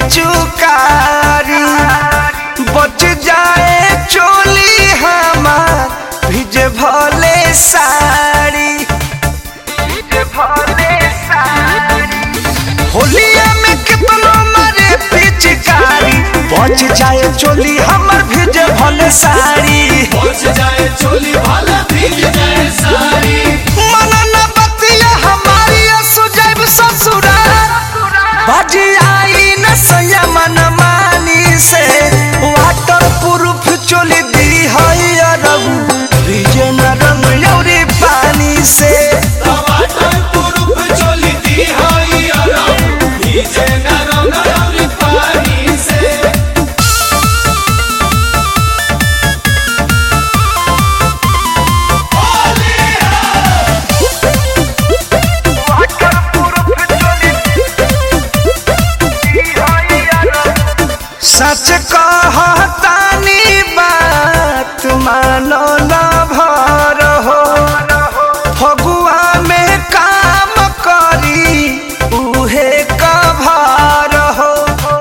पिचुकारी बच जाए चोली हमार भिजे भले साड़ी भिजे भले साड़ी होलिया में कितनो मारे पिचकारी बच जाए चोली हमर भिजे भले साड़ी पहुंच जाए चोली भाला भीग जाए सारी मनन बतिया हमारी सुजैब ससुराल बाजी आई न संयमन मानी से वाटर प्रूफ चोली दी है अरबू विजय न रंग यौरी पानी से टमाटर पुरुप चोली दी हाई अरब भीजे न रंग और पानी से सच कहतानी बात मानो न भर हो फगुआ में काम करी उहे कभार हो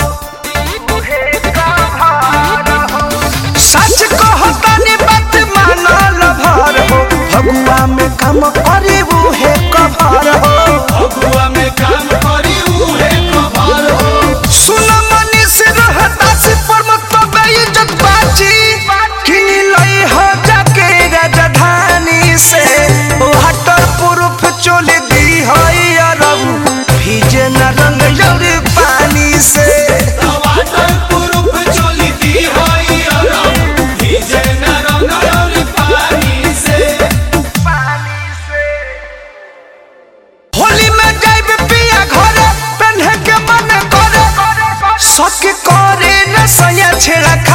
सच कहतानी बात मानो न भर हो फगुआ में काम करी उहे कभार हो अगुआ में काम करी उहे कभार हो सुन मनीष रहता से परमत इज्जत बाची किनी लई हो जाके राजधानी से वाटर प्रूफ चोली दी होई अरब भीजे न रंग जौरी पानी से टमाटर पुरुप चोली दी हाई अरब भीजे न रंग और पानी से होली में जाइब पिया घरे पेन्हे के मन करे सके करे न सया छेड़ा